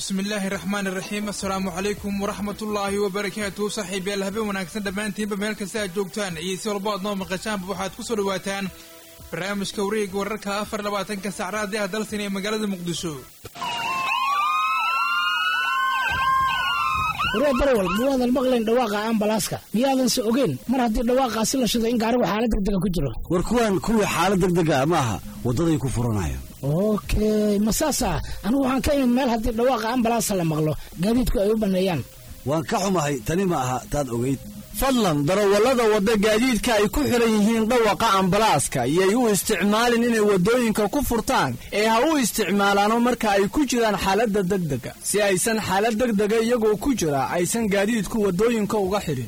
bismillaahi raxmaan iraxiim assalaamu calaykum waraxmatullaahi wabarakaatuhu saaxiibayaal habeen wanaagsan dhammaantiinba meel kasta aad joogtaan iyo si walba aad noo maqashaanba waxaad ku soo dhawaataan barnaamijka wareega wararka afar labaatanka sacraadii ah dalsan ee magaalada muqdisho waree barwal miyaadan maqlayn dhawaaqa ambalaaska miyaadanse ogeyn mar haddii dhawaaqaasi la shido in gaarigu xaalad degdega ku jiro war kuwaan kuwii xaalad degdega ma aha waddaday ku furanayaan okey ma saasa anigu waxaan ka imid meel haddii dhawaaqa ambalaasa la maqlo gaadiidku ay u banneeyaan waan ka xumahay tani ma aha taad ogayd fadlan darawallada wadda gaadiidka ay ku xidhan yihiin dhawaqa ambalaaska iyay u isticmaalin inay waddooyinka ku furtaan ee ha u isticmaalaano marka ay ku jiraan xaaladda degdega si aysan xaalad degdega iyagoo ku jira aysan gaadiidku waddooyinka uga xidhin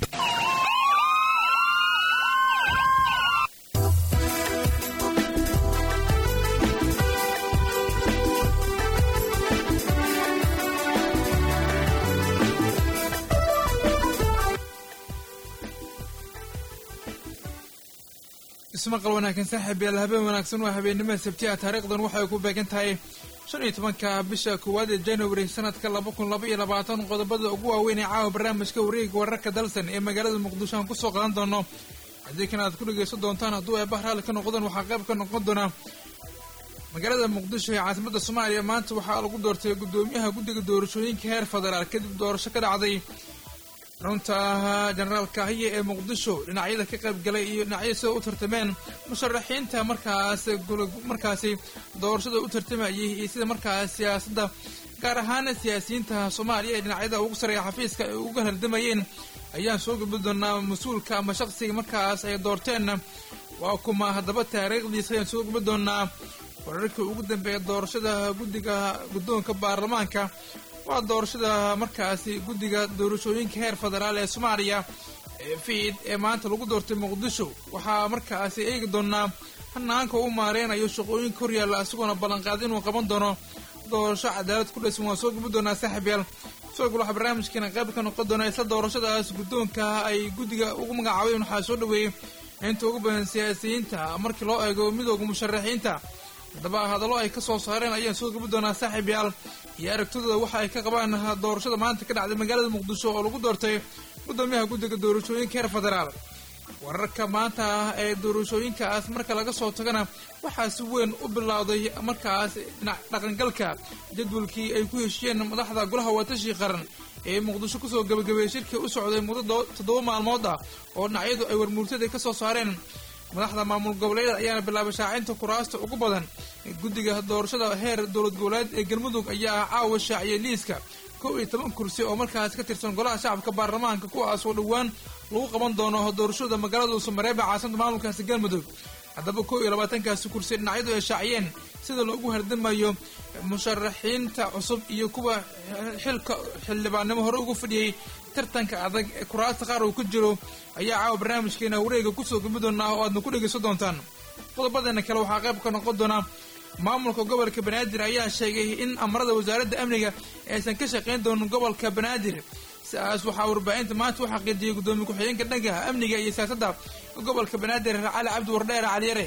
ismaqal wanaagsan saaxiibayaal habeen wanaagsan waa habeennimada sabti ah taariikhdan waxay ku beegan tahay shan iyo tobanka bisha koowaad ee january sanadka laba kun laba iyo labaatan qodobada ugu waaweyn ee caawa barnaamijka wareega wararka dalsan ee magaalada muqdisho aan kusoo qaadan doono haddii kan aad ku dhegaysan doontaan hadduu eebah raalli ka noqdaan waxaa qayb ka noqon doona magaalada muqdisho ee caasimada soomaaliya maanta waxaa lagu doortay guddoomiyaha guddiga doorashooyinka heer federaal kadib doorasho ka dhacday runta generaalka hiye ee muqdisho dhinacyada ka qayb galay iyo dhinacyada sida u tartameen musharaxiinta markaas markaasi doorashada u tartamayay iyo sida markaas siyaasadda gaar ahaan siyaasiyiinta soomaaliya ee dhinacyada ugu sareeya xafiiska ay uga hardamayeen ayaan soo gudbi doonaa mas-uulka ama shaqsiga markaas ay doorteen waa kuma haddaba taariikhdiisa ayaan soo gudbi doonaa wararkii ugu dambeeya doorashada guddiga guddoonka baarlamaanka waa doorashada markaasi guddiga doorashooyinka heer federaal ee soomaaliya ee fiid ee maanta lagu doortay muqdisho waxaa markaasi eegi doonaa hanaanka u maareynayo shaqooyinka horyaalla isagoona ballanqaad inuu qaban doono doorasho cadaalad ku dhaysan waan soo gubi doonaa saaxiibyaal soogul waxaa barnaamijkeena qayb ka noqon doona isla doorashadaas guddoonka ay guddiga ugu magacaabeen waxaa soo dhaweeyey inta ugu badan siyaasiyiinta markii loo eego midooda musharaxiinta haddaba hadallo ay ka soo saareen ayaan soo gubi doonaa saaxiibyaal iyo aragtidooda waxa ay ka qabaan doorashada maanta ka dhacday magaalada muqdisho oo lagu doortay guddoomiyaha guddiga doorashooyinka heer federaal wararka maanta ee doorashooyinkaas marka laga soo tagana waxaa si weyn u bilowday markaas dhinac dhaqangalka jadwalkii ay ku heshiyeen madaxda golaha watashi qaran ee muqdisho kusoo gabagabeeyey shirkii u socday muddo toddoba maalmood ah oo dhinacyadu ay warmuurtada ka soo saareen madaxda maamul goboleedyada ayaana bilaabay shaacinta kuraasta ugu badan guddiga doorashada heer dowlad goboleed ee galmudug ayaa caawa shaaciyay liiska kow iyo toban kursi oo markaas ka tirsan golaha shacabka baarlamaanka kuwaas oo dhowaan lagu qaban doono doorashada magaalada uusamareeba caasimada maamulkaasi galmudug haddaba kow iyo labaatankaasi kursi dhinacyadu ay shaaciyeen sida loogu hardamayo musharaxiinta cusub iyo kuwa xilka xildhibaannimo hore ugu fadhiyey tartanka adag ee kuraasta qaar uu ku jiro ayaa caawa barnaamijkeena wareega kusoo gubi doonaa oo aadna ku dhegaysan doontaan qodobadeena kale waxaa qayb ka noqon doona maamulka gobolka banaadir ayaa sheegay in amarada wasaaradda amniga aysan ka shaqayn doonin gobolka banaadir siaas waxaa warbaahinta maanta u xaqiijiyey guddoomiye ku-xigeenka dhanka amniga iyo siyaasadda gobolka banaadir cali cabdi wardheer caliyare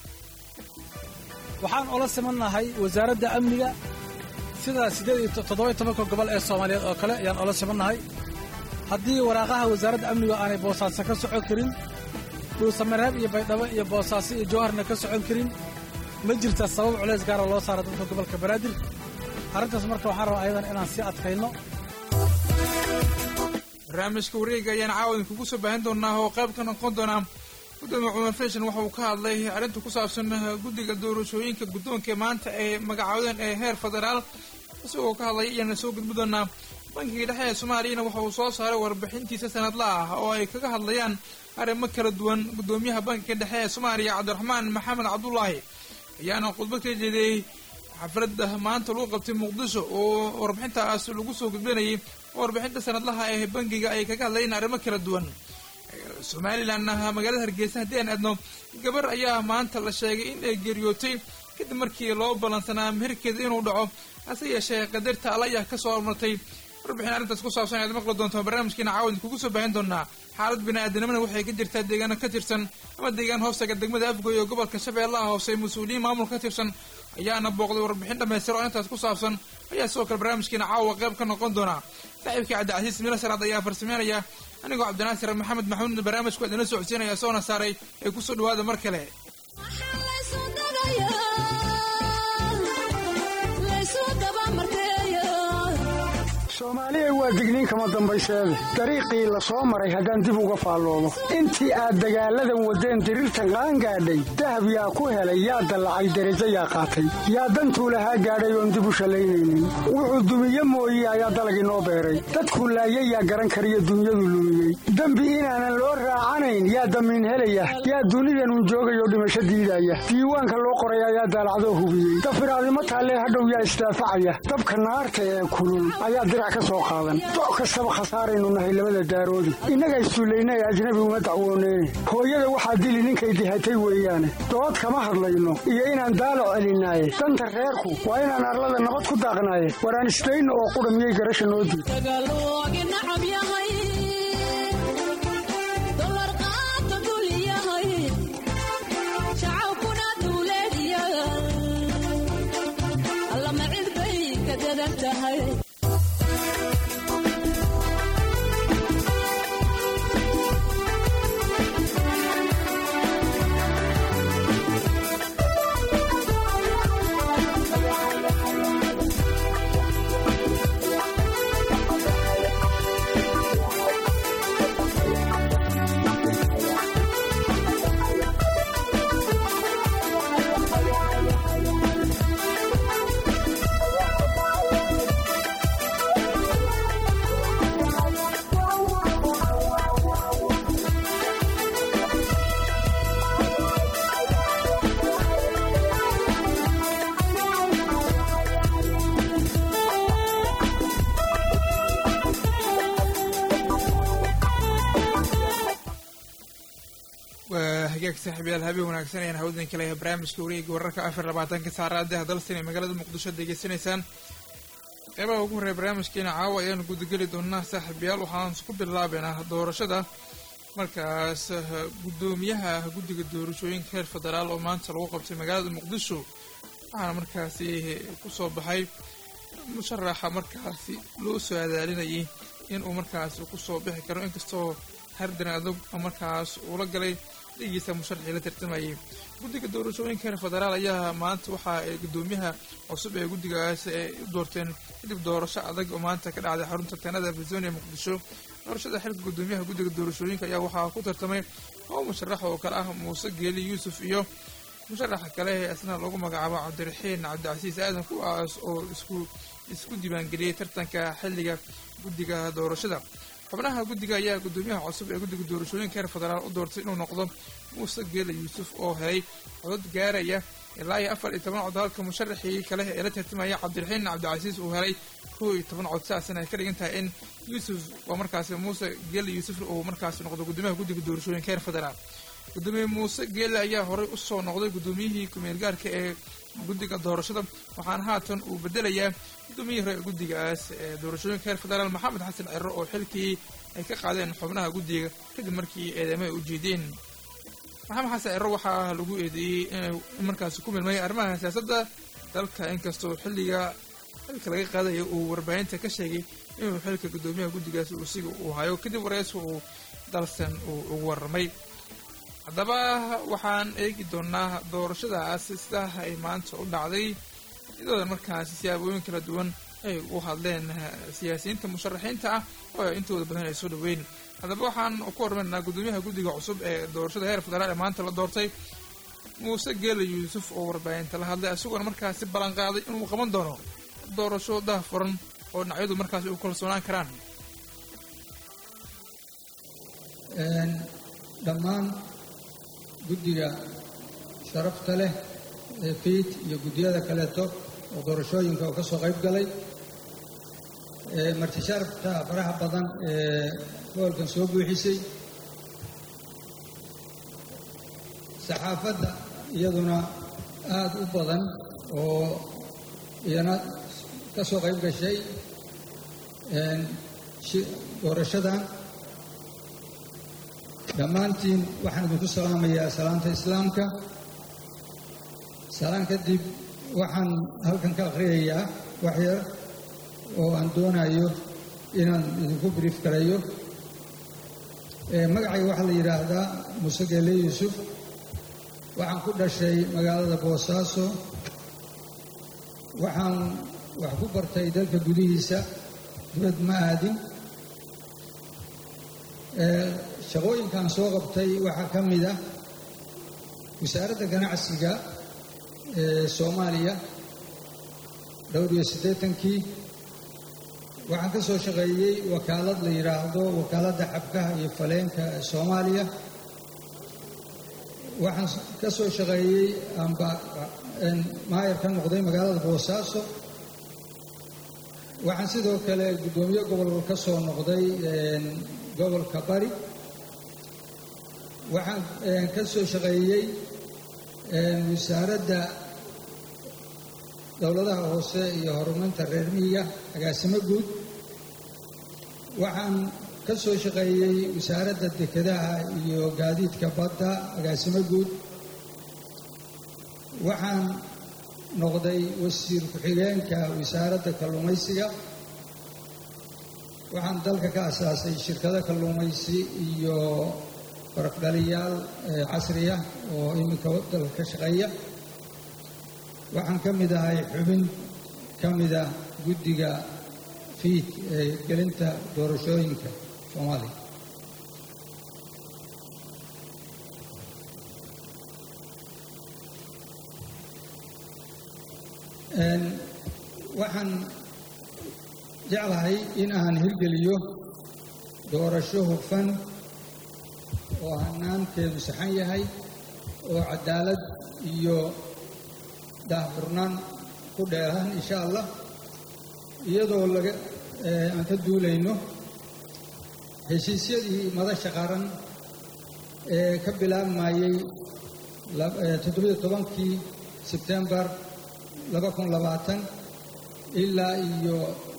waxaan ola simannahay wasaaradda amniga sida siddeed iyo toddoba-iyo tobanka gobol ee soomaaliyeed oo kale ayaan ola simannahay haddii waraaqaha wasaaradda amnigu aanay boosaaso ka socon karin dhuusamareeb iyo baydhabo iyo boosaaso iyo jowharna ka socon karin ma jirta sabab culays gaara loo saara dadka gobolka banaadir arrintaas marka waxaan rabaa ayadan inaan sii adkayno barnaamijka wareega ayaan caawadin kugu soo baahin doonaa oo qayb ka noqon doonaa gudoomiye cumar fashan waxa uu ka hadlay arrinta ku saabsan guddiga doorashooyinka guddoonka maanta ay magacaawdeen ee heer federaal isagoo ka hadlay ayaana soo gudbi doonaa bankiga dhexe ee soomaaliyana waxa uu soo saaray warbixintiisa sanadla ah oo ay kaga hadlayaan arrimo kala duwan guddoomiyaha bankiga dhexe ee soomaaliya cabdiraxmaan maxamed cabdulaahi ayaana khudbad ka jeediyey xafladda maanta lagu qabtay muqdisho oo warbixintaas lagu soo gudbinayay warbixinta sanadlaha ee bankiga ay kaga hadlayeen arrimo kala duwan somalilan magaalada hargeysa haddii aan aadno gabar ayaa maanta la sheegay in ay geeriyootay kadib markii loo ballansanaa meherkeeda inuu dhaco hase yeeshee qadarta alla ayaa ka soo hormartay warbixin arrintaas ku saabsan ayaad maqli doontaan barnaamijkiina caawid kugu soo baahin doonaa xaalad bini-aadanimana waxay ka jirtaa deegaano ka tirsan ama deegaan hoostaga degmada afgoy oo gobolka shabeellaha hoose mas-uuliyiin maamul ka tirsan ayaana booqday warbixin dhammaystir oo intaas ku saabsan ayaa sidoo kale barnaamijkiina caawa qayb ka noqon doona saaxiibkii cabdicasiis milasaraad ayaa farsameynaya anigoo cabdinaasir maxamed maxamuud barnaamijku idinla socodsiinaya soona saaray ee kusoo dhawaada mar kale soomaaliya waa digniin kama dambayseede dariiqii la soo maray haddaan dib uga faalloodo intii aad dagaalladan waddeen diriirtan qaangaadhay dahab yaa ku helay yaa dallacay derajo yaa qaatay yaa dantuu lahaa gaadhay oon dib u shallaynaynin wuxuu dumiye mooye ayaa dalag inoo beeray dadkuu laayay yaa garan kariyo dunyadu lumiyey dembi inaanan loo raacanayn yaa damiin helaya yaa dunidanun joogayoo dhimasho diidaya diiwaanka loo qoray ayaa daalacdoo hubiyey dafiraadimo taallee hadhow yaa isdaafacaya dabka naarta ee kulul ayaa dirac ka soo qaadan doc kastaba khasaaraynu nahay labada daaroodi innaga issullayna ee ajnabi uma dacwooneyne hooyada waxaa dili ninkay dihatay weeyaane dood kama hadlayno iyo inaan daalac celinaaye danta reerku waa inaan arlada nabad ku daaqnaaye waraan isdayno oo qudha miyay garasha noo diid waa hagaag saaxiibayaal habeen wanaagsan ayaan hawdan kale barnaamijka wareega wararka afar labaatanka saacadaha dalsan ee magaalada muqdisho degeysanaysaan qeybaha ugu horreeya barnaamijkeena caawa ayaanu gudageli doonaa saaxiibayaal waxaan ku bilaabeynaa doorashada markaas guddoomiyaha guddiga doorashooyinka reer federaal oo maanta lagu qabtay magaalada muqdisho waxaana markaasi kusoo baxay musharaxa markaasi loo soo adaalinayay inuu markaasi kusoo bixi karo inkastoo hardan adag markaas uula galay dhigiisa musharaxii la tartamayay guddiga doorashooyinka reer federaal ayaa maanta waxa ay guddoomiyaha cusub ee guddigaas ay u doorteen kadib doorasho adag oo maanta ka dhacday xarunta tanada arizona ee muqdisho doorashada xilka guddoomiyaha guddiga doorashooyinka ayaa waxaa ku tartamay oo musharax oo kale ah muuse geeli yuusuf iyo musharaxa kale ee isna lagu magacaabo cabdiraxiin cabdicasiis aadan kuwaas oo isku isku diiwaangeliyey tartanka xilliga guddiga doorashada xubnaha guddiga ayaa guddoomiyaha cusub ee guddiga doorashooyinka reer federaal u doortay inuu noqdo muuse geela yuusuf oo helay codod gaaraya ilaa iyo afar iyo toban cod halka musharaxii kale ee la tartamaya cabdiraxiin cabdicasiis uu helay kow iyo toban cod sidaasna ay ka dhigan tahay in yuusuf oo markaasi muuse geela yuusuf uu markaasi noqdo guddoomiyaha guddiga doorashooyinka reer federaal guddoomiye muuse geele ayaa horey usoo noqday guddoomiyihii kumeel gaarka ee guddiga doorashada waxaana haatan uu bedelayaa guddoomiyihii hore guddigaas ee doorashooyinka reer federaal maxamed xasan ciro oo xilkii ay ka qaadeen xubnaha guddiga kadib markii eedeymo ay u jeedeen maxamed xasan ciro waxaa lagu eedeeyey inay markaasi ku milmay arrimaha siyaasadda dalka inkastoo xilliga xilka laga qaadaya uu warbaahinta ka sheegay inuu xilka guddoomiyaha guddigaas uu siga uu hayo kadib wareysi uu dalsan uu ugu warramay haddaba waxaan eegi doonaa doorashadaas sidaa ay maanta u dhacday iyadooda markaasi siyaabooyin kala duwan ay u hadleen siyaasiyiinta musharaxiinta ah oo intooda badan ay soo dhaweyn haddaba waxaan ku hormarnaa guddoomiyaha guddiga cusub ee doorashada heer federaal ee maanta la doortay muuse geela yuusuf oo warbaahinta la hadlay isagoona markaasi ballanqaaday inuu qaban doono doorasho daahfuran oo dhinacyadu markaasi u kalsoonaan karaan dhammaan guddiga sharafta leh ee fiid iyo guddiyada kaleeto oo doorashooyinka oo ka soo qayb galay marti sharafta faraha badan ee gobolkan soo buuxisay saxaafadda iyaduna aada u badan oo iyana ka soo qayb gashay doorashadan dhammaantiin waxaan idinku salaamayaa salaanta islaamka salaan kadib waxaan halkan ka akhriyayaa wax yar oo aan doonayo inaan idinku brief garayo magacayga waxaa la yidhaahdaa muuse geele yuusuf waxaan ku dhashay magaalada boosaaso waxaan wax ku bartay dalka gudihiisa dibad ma aadin shaqooyinkan soo qabtay waxaa ka mid ah wasaaradda ganacsiga ee soomaaliya dhowr iyo siddeetankii waxaan ka soo shaqeeyey wakaalad la yidhaahdo wakaaladda xabkaha iyo faleenka ee soomaaliya waxaan ka soo shaqeeyey amba maayar ka noqday magaalada boosaaso waxaan sidoo kale guddoomiye gobol ka soo noqday gobolka bari waxaan ka soo shaqeeyey wasaaradda dowladaha hoose iyo horumarinta reer miyiga agaasimo guud waxaan ka soo shaqeeyey wasaaradda dekedaha iyo gaadiidka badda agaasimo guud waxaan noqday wasiir ku-xigeenka wasaaradda kalluumaysiga waxaan dalka ka asaasay shirkado kalluumaysi iyo barafdhaliyaal casriya oo iminka dalka ka shaqeeya waxaan ka mid ahay xubin ka mida guddiga fiid ee gelinta doorashooyinka soomaaliya waxaan jeclahay in aan hirgeliyo doorasho hufan oo hanaankeedu saxan yahay oo cadaalad iyo daahfurnaan ku dheehan insha allah iyadoo laga aan ka duulayno heshiisyadii madasha qaran ee ka bilaabmayey toddobiyo tobankii sebtembar laba kun labaatan ilaa iyo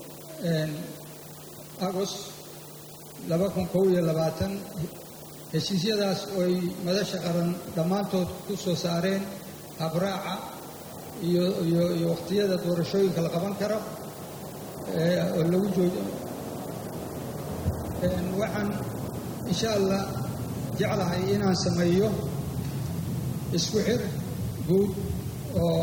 agost laba kun kow iyo labaatan heshiisyadaas ooy madasha qaran dhammaantood ku soo saareen habraaca iyo iyo iyo wakhtiyada doorashooyinka la qaban karo oo lagu joogo waxaan insha allah jeclahay inaan sameeyo isku xir guud oo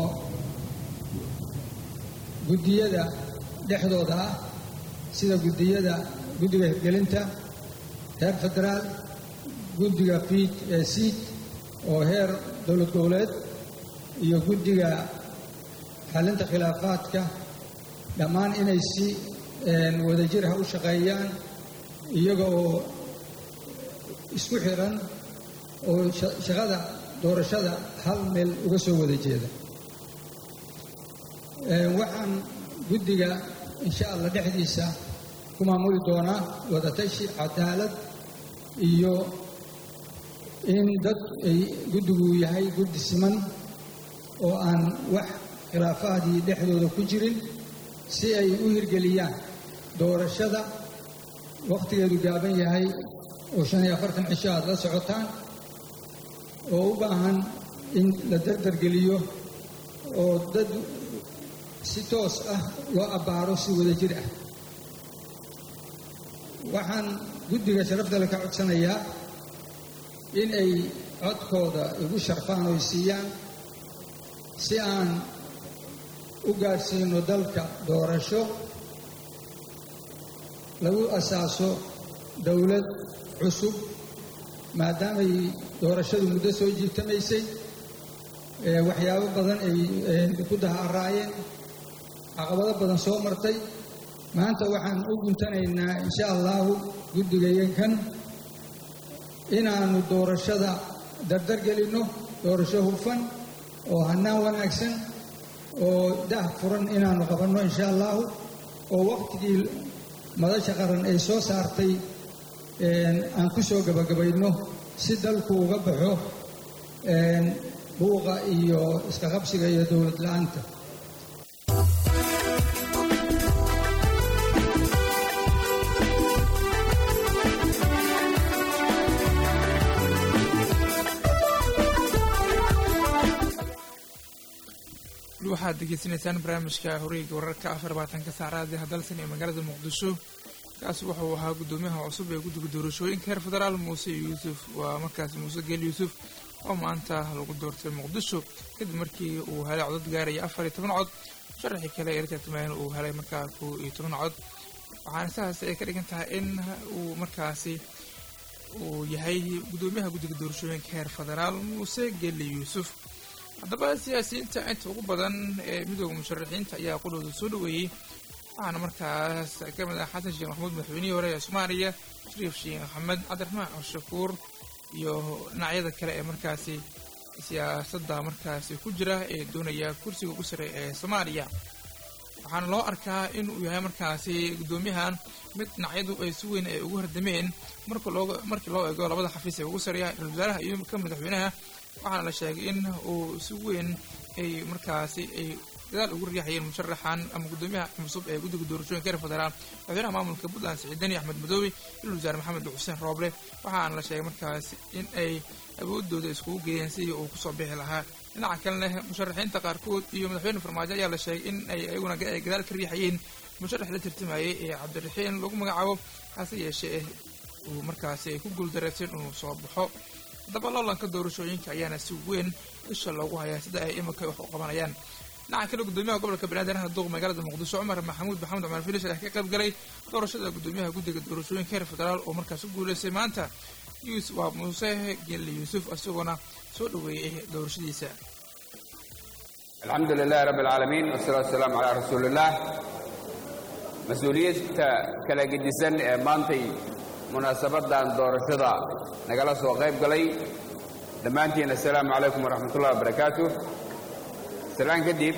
guddiyada dhexdooda ah sida guddiyada guddiga hirgelinta heer federaal guddiga fiid ee siid oo heer dowlad goboleed iyo guddiga xallinta khilaafaadka dhammaan inay si wadajir ah u shaqeeyaan iyaga oo isku xiran oo shaqada doorashada hal meel uga soo wada jeeda waxaan guddiga insha allah dhexdiisa ku maamuli doonaa wadatashi cadaalad iyo in dad ay guddigu yahay guddi siman oo aan wax khilaafaadii dhexdooda ku jirin si ay u hirgeliyaan doorashada wakhtigeedu gaaban yahay oo shan iyo afartan cisho aad la socotaan oo u baahan in la dardargeliyo oo dad si toos ah loo abbaaro si wada jir ah waxaan guddiga sharaftale ka codsanayaa in ay codkooda igu sharfaan oy siiyaan si aan u gaadhsiino dalka doorasho lagu asaaso dowlad cusub maadaamay doorashadu muddo soo jiitamaysay waxyaabo badan ay ku dahaaraayeen caqabado badan soo martay maanta waxaan u guntanaynaa insha allahu guddigayakan inaannu doorashada dardargelinno doorasho hufan oo hannaan wanaagsan oo dah furan inaannu qabanno insha allahu oo wakhtigii madasha qaran ay soo saartay aan ku soo gabagabayno si dalku uga baxo buuqa iyo iska qabsiga iyo dowlad la'aanta waxaad degeysanaysaan barnaamijka horeega wararka afar labaatanka saacraadi hadalsan ee magaalada muqdisho kaasi wuxuu ahaa guddoomiyaha cusub ee guddiga doorashooyinka heer federaal muuse yuusuf waa markaasi muuse geel yuusuf oo maanta lagu doortay muqdisho kadib markii uu helay codad gaaraya afar iyo toban cod musharaxii kale ee la tartamayna uu helay markaa kow iyo toban cod waxaana sidaas ay ka dhigan tahay in uu markaasi uu yahay guddoomiyaha guddiga doorashooyinka heer federaal muuse geelle yuusuf haddaba siyaasiyiinta inta ugu badan ee midooda musharaxiinta ayaa qudhooda soo dhaweeyey waxaana markaas ka mid ah xasan sheekh maxamuud madaxweynihii hore ee soomaaliya shariif sheekh maxamed cabdiraxmaan cashakuur iyo dhinacyada kale ee markaasi siyaasadda markaasi ku jira ee doonaya kursiga ugu sare ee soomaaliya waxaana loo arkaa in uu yahay markaasi guddoomiyahan mid dhinacyadu ay si weyn ay ugu hardameen marka loo markii loo eego labada xafiis ee ugu sareeya ra-isul wasaaraha iyo ka madaxweynaha waxaana la sheegay in uu si weyn ay markaasi ay dadaal ugu riixayeen musharaxan ama guddoomiyaha cusub ee guddiga doorashooyinka reer federaal madaxweynaha maamulka puntland siciidani axmed madoobe ra-isul wasaare maxamed xuseen rooble waxaana la sheegay markaasi in ay awoodooda iskugu geeyeen sidii uu kusoo bixi lahaa dhinaca kalena musharaxiinta qaarkood iyo madaxweyne farmaajo ayaa la sheegay in ay ayaguna ay gadaal ka riixayeen musharax la tartamayay ee cabdiraxiin lagu magacaabo hase yeeshee uu markaasi ay ku guuldareyseen inuu soo baxo haddaba loolanka doorashooyinka ayaana si weyn isha loogu hayaa sida ay iminka wax u qabanayaan dhinaca kale guddoomiyaha gobolka banaadir duuq magaalada muqdisho cumar maxamuud maxamed cumar filis ayaa ka qayb galay doorashada guddoomiyaha guddiga doorashooyinka heer federaal oo markaas u guuleystay maanta yuusuf waa muuse gelle yuusuf isagoona soo dhaweeyey doorashadiisa alxamdu lilahi rabbi alcaalamiin wasalaatu wasalaamu calaa rasuuliillaah mas-uuliyadta kala gedisan ee maantay munaasabadan doorashada nagala soo qayb galay dhammaantiin assalaamu calaykum waraxmat ullahi wabarakaatu salaan kadib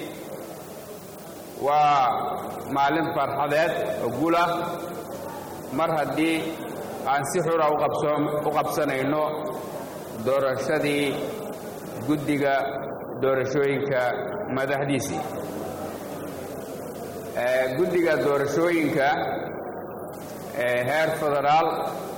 waa maalin farxadeed oo guul ah mar haddii aan si xura u qabsanayno doorashadii guddiga doorashooyinka madaxdiisii guddiga doorashooyinka ee heer federaal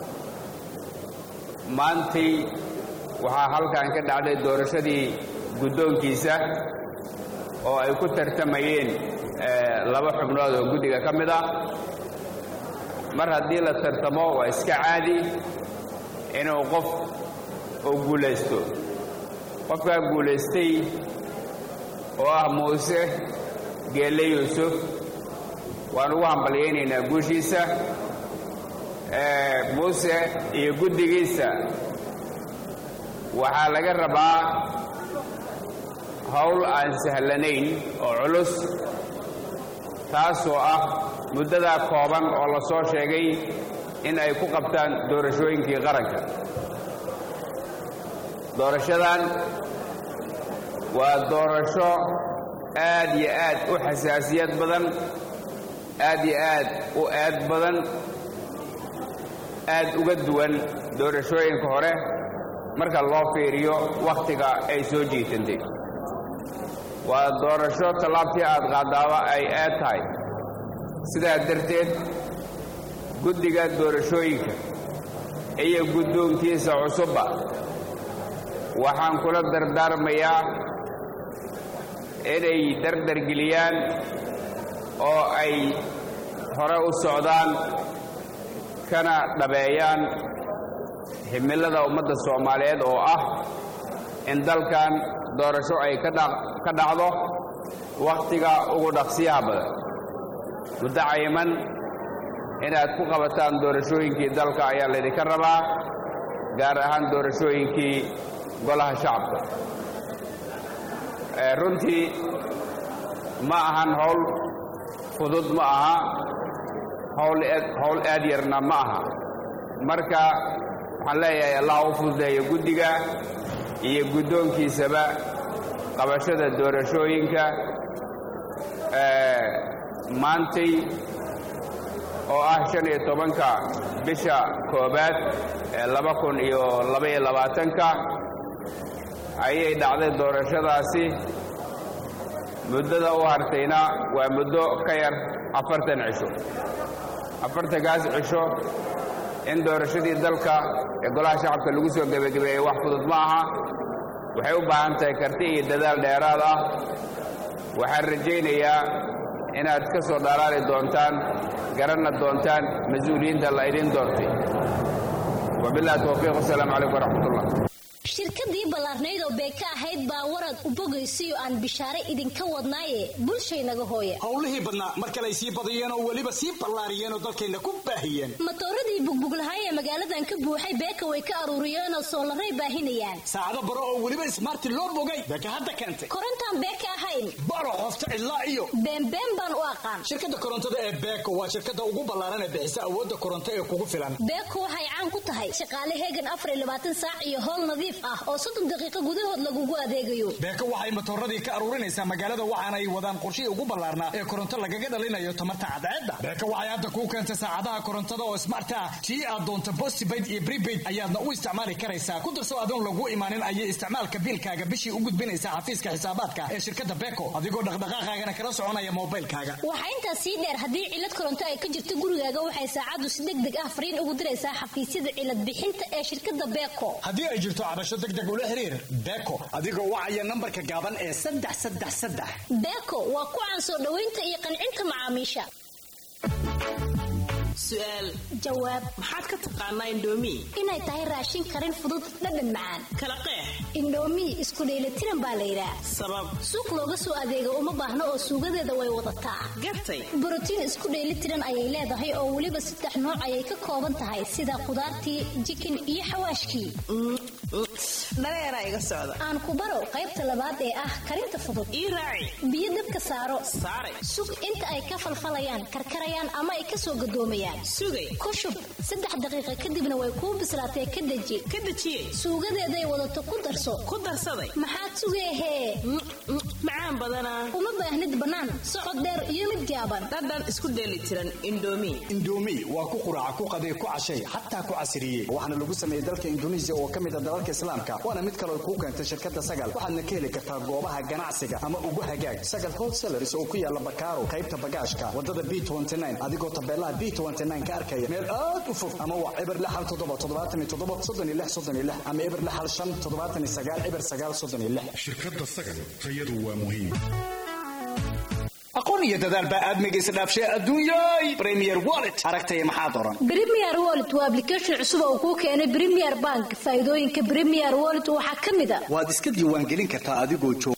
maantii waxaa halkan ka dhacday doorashadii guddoonkiisa oo ay ku tartamayeen laba xubnood oo guddiga ka mid ah mar haddii la tartamo waa iska caadi inuu qof uu guulaysto qofkaa guulaystay oo ah muuse geelle yuusuf waan ugu hambalyaynaynaa guushiisa muuse iyo guddigiisa waxaa laga rabaa howl aan sahlanayn oo culus taasoo ah muddadaa kooban oo la soo sheegay in ay ku qabtaan doorashooyinkii qaranka doorashadan waa doorasho aad iyo aad u xasaasiyad badan aad iyo aad u eed badan aad uga duwan doorashooyinka hore marka loo fiiriyo wakhtiga ay soo jiitantay waa doorasho tallaabtii aad qaadaaba ay aad tahay sidaa darteed guddiga doorashooyinka iyo guddoonkiisa cusubba waxaan kula dardaarmayaa inay dardargeliyaan oo ay hore u socdaan kana dhabeeyaan himilada ummadda soomaaliyeed oo ah in dalkan doorasho ay ka dhacdo wakhtiga ugu dhaqsiyaha badan muddo cayiman inaad ku qabataan doorashooyinkii dalka ayaa laydinka rabaa gaar ahaan doorashooyinkii golaha shacabka runtii ma ahan howl fudud ma aha howl aad yarna ma aha marka waxaan leeyahay allah u fududeeyo guddiga iyo guddoonkiisaba qabashada doorashooyinka maantay oo ah shan iyo tobanka bisha koobaad ee laba kun iyo labaiyo labaatanka ayay dhacday doorashadaasi muddada u hartayna waa muddo ka yar afartan cisho afartankaas cisho in doorashadii dalka ee golaha shacabka lagu soo gebagabeeyey wax fudud ma aha waxay u baahan tahay karti iyo dadaal dheeraad ah waxaan rajaynayaa inaad ka soo dhalaali doontaan garanna doontaan mas-uuliyiinta la idin doortay wabillahi towfiiq wasalaamu calaykum waraxmatullah shirkadii ballaarnayd oo beeka ahayd baa warad u bogaysiyo aan bishaare idinka wadnaaye bulshaynaga hooye howlihii badnaa mar kale ay sii badiyeen oo weliba sii ballaariyeen oo dalkayna ku baahiyeen matooradii bugbuglahaay ee magaaladan ka buuxay beeka way ka aruuriyeenoo soolaray baahinayaan saacado baro oo weliba ismaarti loo bogay beeka hadda keentay korontaan beeka ahayn baro qofta cidlaa iyo beenbeen baan u aqaan shirkadda korontada ee beeko waa shirkadda ugu ballaaran ee bixisa awoodda koronto ee kugu filan beeko waxay caan ku tahay shaqaale heegan afar iyo labaatan saac iyo howl nadiif ah oo soddon daqiiqo gudahood lagugu adeegayo beeko waxay matooradii ka aruurinaysaa magaalada waxaana ay wadaan qorshihii ugu ballaarnaa ee koronto lagaga dhalinayo tamarta cadceedda beeko waxay hadda kuu keentay saacadaha korontada oo smart ah tii aad doonto postpaid iyo prepaid ayaadna u isticmaali karaysaa ku darso adoon lagu imaanin ayay isticmaalka biilkaaga bishii u gudbinaysaa xafiiska xisaabaadka ee shirkadda beeko adigoo dhaqdhaqaaqaagana kala soconaya moobaylkaaga waxaa intaas sii dheer haddii cilad koronto ay ka jirto gurigaaga waxay saacaddu si deg deg ah fariin ugu diraysaa xafiisyada cilad bixinta ee shirkadda beeko haddii ay jirto cabasho deg deg ula xiriir beeko adigoo wacaya nambarka gaaban ee saddex saddex saddex beeko waa ku caan soo dhoweynta iyo qancinta macaamiisha su'aal jawaab maxaad ka taqaanaa indhoomi inay tahay raashin karin fudud dhadhan macaan kala qeex indhoomi isku dheelitiran baa la yidhaah sabab suuq looga soo adeego uma baahno oo suugadeeda way wadataa gartay borotiin isku dheelitiran ayay leedahay oo weliba saddex nooc ayay ka kooban tahay sida khudaartii jikin iyo xawaashkii dhareeraa iga socda aan ku baro qaybta labaad ee ah karinta fudud ii raaci biyo dabka saaro saare sug inta ay ka falfalayaan karkarayaan ama ay ka soo gadoomayaan sugay ku shub saddex daqiiqa kadibna way kuu bislaatee ka deji ka dejiyey suugadeeday wadato ku darso ku darsaday maxaad sugeehee macaan badanaa uma baahnid bannaan socod dheer iyo mid gaaban dhadhan isku dheeli tiran indhoomi indhoomi waa ku quraaca ku qadee ku cashay xataa ku casiriyey waxaana lagu sameeyey dalka induneisiya oo ka mid a dalalka islaamka waana mid kaloo kuu keentay shirkadda sagal waxaadna ka heli kartaa goobaha ganacsiga ama ugu hagaag sagal wholesalaris oo ku yaala bakaaro qaybta bagaashka wadada b adigoo tabeelaha b ka arkaya meel aad u fog ama waa eber lixal toddoba toddobaatan iyo toddoba soddon iyo lix soddon iyo lix ama eber lixal shan toddobaatan iyo sagaal eber sagaal soddon iyo lix shirkadda sagal tayadu waa muhiim aqoon iyo dadaal baa aadmiga isdhaafshay adduunyay premier wallet aragtaya maxaa doran premier wallet waa application cusub oo kuu keenay premier bank faa'iidooyinka premier wallet waxaa ka mid a waad iska diiwaangelin kartaa adigoo joog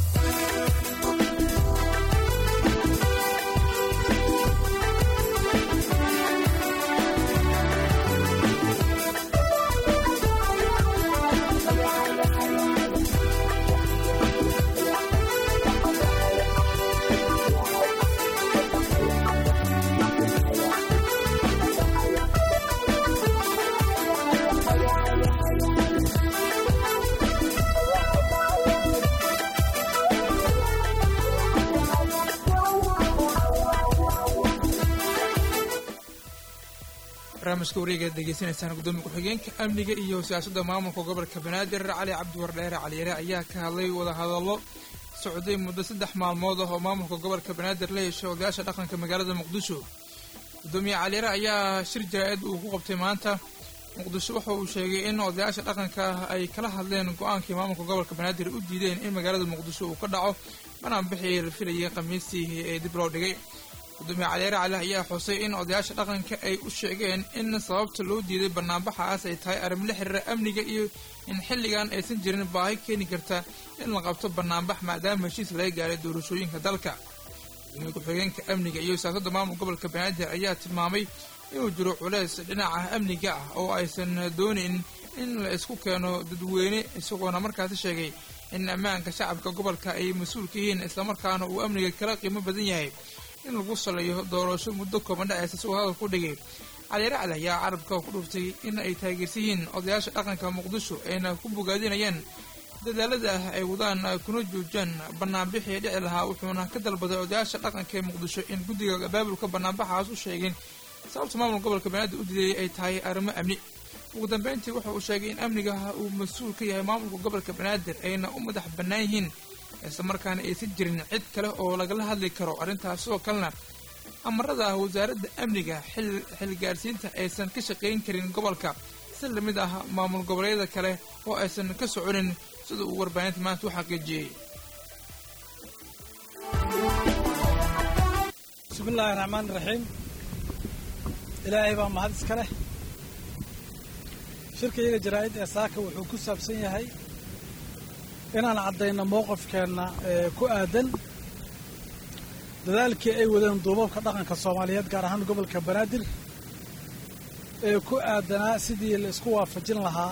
barnaamijka wareegaad degeysanaysaan gudoomiya ku-xigeenka amniga iyo siyaasadda maamulka gobolka banaadir cali cabdiwardheere caliyare ayaa ka hadlay wadahadallo socday muddo saddex maalmood ah oo maamulka gobolka banaadir la yeeshay odayaasha dhaqanka magaalada muqdisho gudoomiye caliyare ayaa shir jaraa'id uu ku qabtay maanta muqdisho waxa uu sheegay in odayaasha dhaqanka ay kala hadleen go-aankii maamulka gobolka banaadir u diideen in magaalada muqdisho uu ka dhaco banaanbixii la filayay khamiistii ee dib loo dhigay gudoomiye caliyaare cali ayaa xusay in odayaasha dhaqanka ay u sheegeen in sababta loo diiday banaanbaxaas ay tahay arrin la xiriira amniga iyo in xilligan aysan jirin baahi keeni karta in la qabto banaanbax maadaama heshiis laga gaaray doorashooyinka dalka gudoomiye ku-xigeenka amniga iyo siyaasadda maamul gobolka banaadir ayaa tilmaamay inuu jiro culeys dhinaca amniga ah oo aysan doonayn in la isku keeno dadweyne isagoona markaasi sheegay in ammaanka shacabka gobolka ay mas-uul ka yihiin islamarkaana uu amniga kala qiimo badan yahay in lagu saleeyo doorasho muddo kooban dhaceysa si uu hadal ku dhigay caliyaare cali ayaa carabka ku dhuftay in ay taageersan yihiin odayaasha dhaqanka muqdisho ayna ku bogaadinayaan dadaalada ah ay wadaan kuna joojiyaan banaanbixii dhici lahaa wuxuuna ka dalbaday odayaasha dhaqanka ee muqdisho in guddiga abaabulka banaanbaxaas u sheegeen sababta maamul gobolka banaadir u diiday ay tahay arrimo amni ugu dambeyntii waxa uu sheegay in amniga uu mas-uul ka yahay maamulka gobolka banaadir ayna u madax bannaan yihiin islamarkaana aysan jirin cid kale oo lagala hadli karo arrintaas sidoo kalena amarada wasaaradda amniga xilgaarsiinta aysan ka shaqayn karin gobolka si lamid ah maamul goboleedyada kale oo aysan ka soconin sida uu warbaahinta maanta u xaqiijiyey bismi illaahi raxmaani raxiim ilaahay baa mahad iska leh shirka iyaga jaraa'id ee saaka wuxuu ku saabsan yahay inaan caddayno mowqifkeenna ee ku aadan dadaalkii ay wadeen duubabka dhaqanka soomaaliyeed gaar ahaan gobolka banaadir ee ku aadanaa sidii la isku waafajin lahaa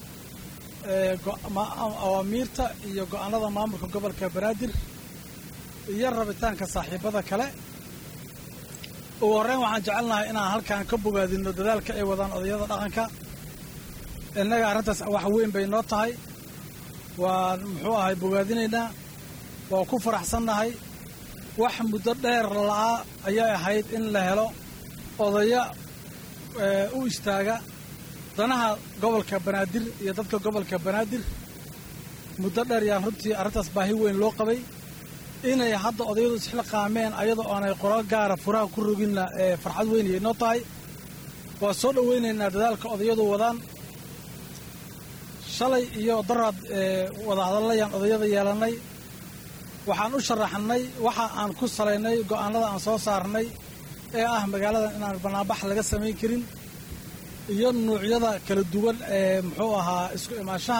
awaamiirta iyo go'aanada maamulka gobolka banaadir iyo rabitaanka saaxiibada kale ugu horreyn waxaan jecelnahay inaan halkaan ka bogaadino dadaalka ay wadaan odayada dhaqanka innaga arrintaas wax weyn bay noo tahay waan muxuu ahay bogaadinaynaa waa ku faraxsannahay wax muddo dheer la'aa ayay ahayd in la helo odaya u istaaga danaha gobolka banaadir iyo dadka gobolka banaadir muddo dheer yaan runtii arrintaas baahi weyn loo qabay inay hadda odayadu isxil qaameen ayadoo aanay qoro gaara furaha ku roginna ee farxad weynayay noo tahay waa soo dhowaynaynaa dadaalka odayadu wadaan shalay iyo daraad wadahadalayaan odayada yeelannay waxaan u sharaxnay waxa aan ku salaynay go'aanada aan soo saarnay ee ah magaaladan inaan banaanbax laga samayn karin iyo nuucyada kala duwan ee muxuu ahaa isku imaanshaha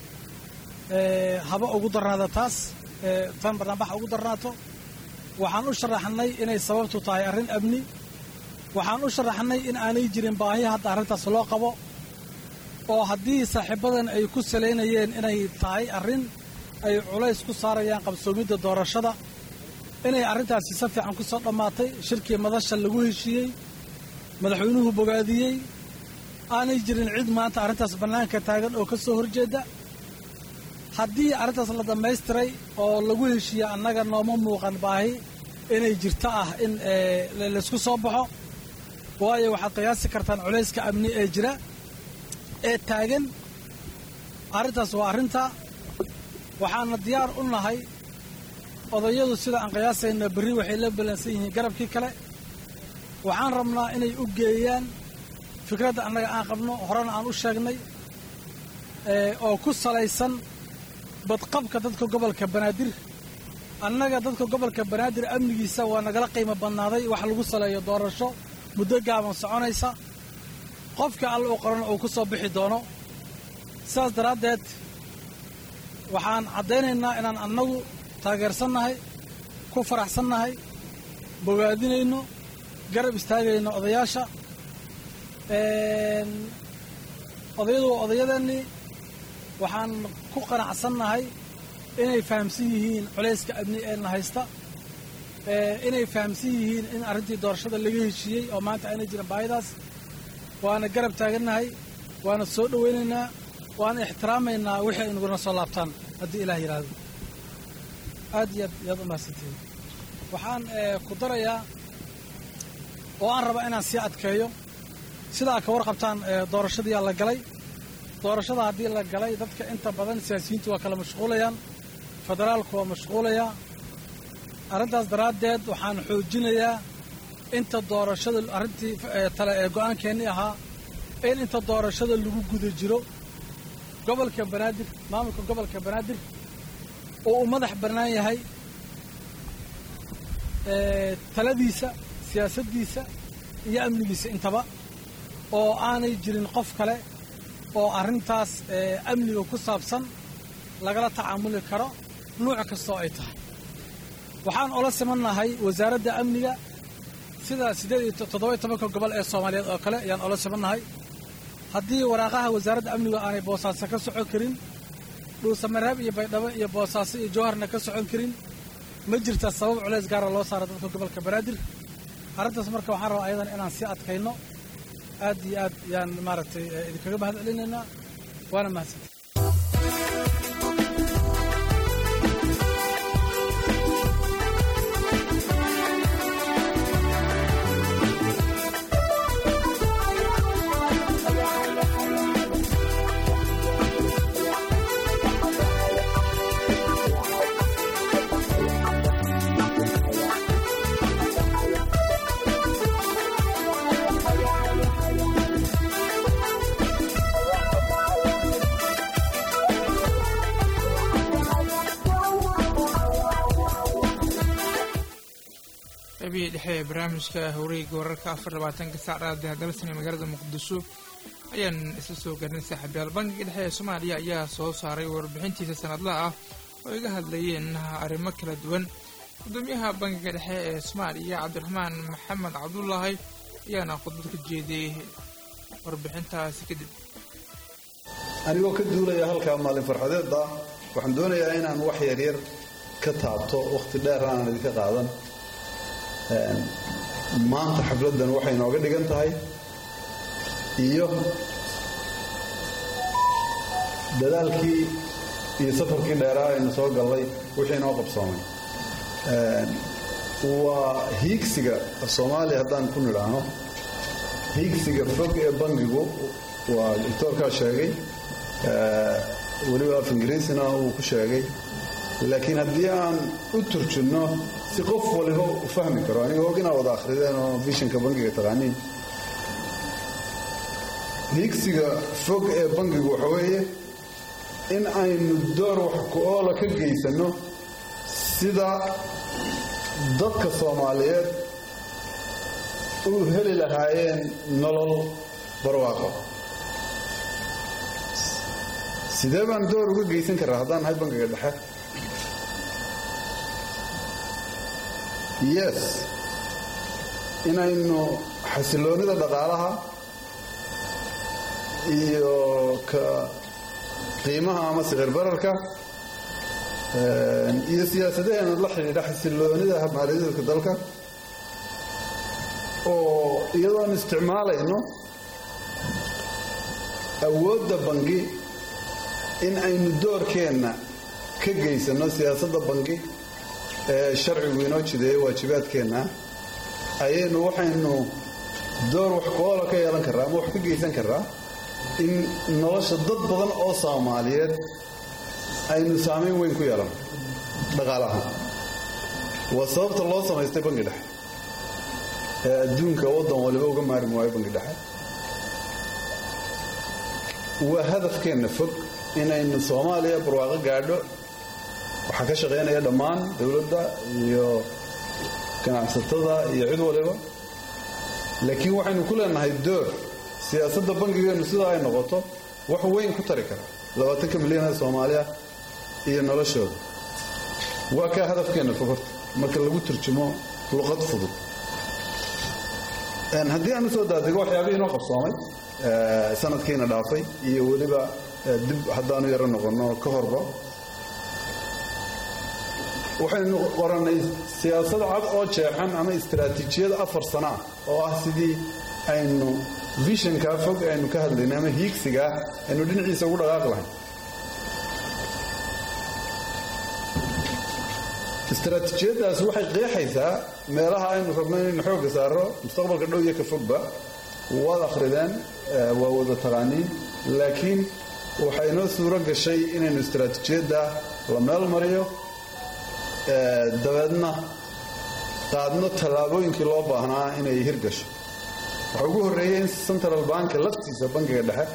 haba ugu darnaada taas tan banaanbaxa ugu darnaato waxaan u sharaxnay inay sababtu tahay arrin amni waxaan u sharaxnay in aanay jirin baahi hadda arrintaas loo qabo oo haddii saaxiibadan ay ku salaynayeen inay tahay arrin ay culays ku saarayaan qabsoomidda doorashada inay arrintaasi si fiican ku soo dhammaatay shirkii madasha lagu heshiiyey madaxweynuhu bogaadiyey aanay jirin cid maanta arrintaas bannaanka taagan oo ka soo horjeedda haddii arrintaas la dhammaystiray oo lagu heshiiye annaga nooma muuqan baahi inay jirto ah in laysku soo baxo waayo waxaad qiyaasi kartaan culayska amni ee jira ee taagan arrintaas waa arrinta waxaana diyaar u nahay odayadu sida aan qiyaasayna berri waxay la ballansan yihiin garabkii kale waxaan rabnaa inay u geeyaan fikradda annaga aan qabno horena aan u sheegnay oo ku salaysan badqabka dadka gobolka banaadir annaga dadka gobolka banaadir amnigiisa waa nagala qiimo badnaaday wax lagu saleeyo doorasho muddo gaaban soconaysa qofka alla u qoran uu ku soo bixi doono sidaas daraaddeed waxaan caddaynaynaa inaan annagu taageersannahay ku faraxsannahay bogaadinayno garab istaagayno odayaasha odayadu waa odayadeennii waxaan ku qanacsannahay inay fahamsan yihiin culayska amni ee na haysta inay fahamsan yihiin in arrintii doorashada laga heshiiyey oo maanta aanay jirin baahidaas waana garab taagannahay waana soo dhowaynaynaa waana ixtiraamaynaa wixii ay naguna soo laabtaan haddii ilaah yidhaahdo aad iyo aad yaad u mahadsantihiin waxaan ku darayaa oo aan rabaa inaan sii adkeeyo sidaa ka warqabtaan doorashadiiyaa la galay doorashada haddii la galay dadka inta badan siyaasiyiintu waa kala mashquulayaan federaalku waa mashquulayaa arrintaas daraaddeed waxaan xoojinayaa inta doorashada arrintii tale ee go'aankeennii ahaa in inta doorashada lagu guda jiro gobolka banaadir maamulka gobolka banaadir oo uu madax bannaan yahay taladiisa siyaasaddiisa iyo amnigiisa intaba oo aanay jirin qof kale oo arrintaas amniga ku saabsan lagala tacaamuli karo nuuc kastoo ay tahay waxaan ola simannahay wasaaradda amniga sida siddeed iyo toddoba iyo tobanka gobol ee soomaaliyeed oo kale ayaan ola simannahay haddii waraaqaha wasaaradda amniga aanay boosaaso ka socon karin dhuusamareeb iyo baydhabo iyo boosaaso iyo jowharna ka socon karin ma jirta sabab culays gaara loo saara dadka gobolka banaadir arrintaas marka waxaan rabaa ayadan inaan sii adkayno aad iyo aad yaan maaragtay idinkaga mahad celinaynaa waana mahadsantay qaybihii dhexe ee barnaamijka hawreeyga wararka afar labaatanka saac raadiha dalsan ee magaalada muqdisho ayaan isla soo gaarnay saaxiibyaal bankiga dhexe ee soomaaliya ayaa soo saaray warbixintiisa sanadlaha ah oo iga hadlayeen arrimo kala duwan gudoomiyaha bankiga dhexe ee soomaaliya cabdiraxmaan maxamed cabdulaahi ayaana khudbad ka jeediyey warbixintaasi kadib anigoo ka duulaya halkaa maalin farxadeedda waxaan doonayaa inaan wax yaryar ka taabto wakhti dheer aanan idinka qaadan maanta xafladdan waxay nooga dhigan tahay iyo dadaalkii iyo safarkii dheeraa aynu soo gallay wixii noo qabsoomay waa hiigsiga soomaaliya haddaan ku nidhaahno hiigsiga fog ee bangigu waa doctoorkaa sheegay weliba af ingiriisina uu ku sheegay laakiin haddii aan u turjunno si qof waliba u fahmi karo aniga og inaa wada akhrideen oo vishanka bangiga taqaaniin hiigsiga fog ee bangigu waxa weeye in aynu door wax ku-oola ka geysanno sida dadka soomaaliyeed u heli lahaayeen nolol barwaaqo sidee baan door uga geysan karaa haddaan nahay bangiga dhexe yes inaynu xasiloonnida dhaqaalaha iyo ka qiimaha ama sicir bararka iyo siyaasadaheena la xidhiidha xasiloonnida maaliyadeedka dalka oo iyadoon isticmaalayno awoodda bangi in aynu doorkeenna ka geysanno siyaasadda bangi ee sharcigu inoo jideeya waajibaadkeenna ayaynu waxaynu door wax ku-oola ka yeelan karraa ama wax ka geysan karraa in nolosha dad badan oo soomaaliyeed aynu saamayn weyn ku yeelan dhaqaalaha waa sababta loo samaystay bangi dhexe ee adduunka waddan waliba uga maarmi waayo bangi dhexe waa hadafkeenna fog inaynu soomaaliya barwaaqo gaadho waxaa ka shaqaynaya dhammaan dowladda iyo ganacsatada iyo cid waliba laakiin waxaynu ku leenahay door siyaasadda bangigeennu sidaa ay noqoto wax weyn ku tari kara labaatanka milyan ee soomaaliya iyo noloshooda waa kaa hadafkeenna fog horta marka lagu turjumo luqad fudud haddii aan usoo daadego waxyaabihii inoo qabsoomay sanadkiina dhaafay iyo weliba dib haddaanu yaro noqonno ka horba waxaynu qorannay siyaasad cad oo jeexan ama istaraatiijiyad afar sana ah oo ah sidii aynu vishankaa fog aynu ka hadlaynay ama hiigsigaa aynu dhinaciisa ugu dhaqaaq lahayn istaraatiijiyaddaas waxay qeexaysaa meelaha aynu rabno inaynu xoogga saaro mustaqbalka dhow iyo ka fogba waad akhrideen waa wada taqaaniin laakiin waxaa inoo suuro gashay inaynu istaraatiijiyadda la meel mariyo dabeedna qaadno tallaabooyinkii loo baahnaa inay hirgasho waxaa ugu horreeyey in central banka laftiisa bankiga dhexe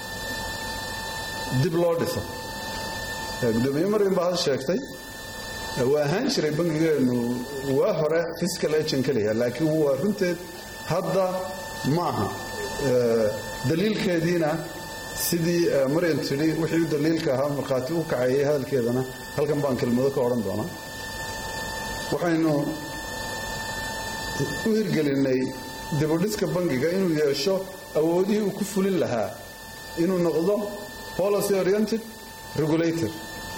dib loo dhiso gudoomiye marin baa had sheegtay waa ahaan jiray bangigeennu waa hore fiscal agent keliya laakiin waa runteed hadda ma aha daliilkeediina sidii maryan tidhi wixii u daliilka ahaa markhaati u kaceeyey hadalkeedana halkan baan kelmado ka odhan doonaa waxaynu u hirgelinay dibudhiska bangiga inuu yeesho awoodihii uu ku fulin lahaa inuu noqdo policy oriented regulator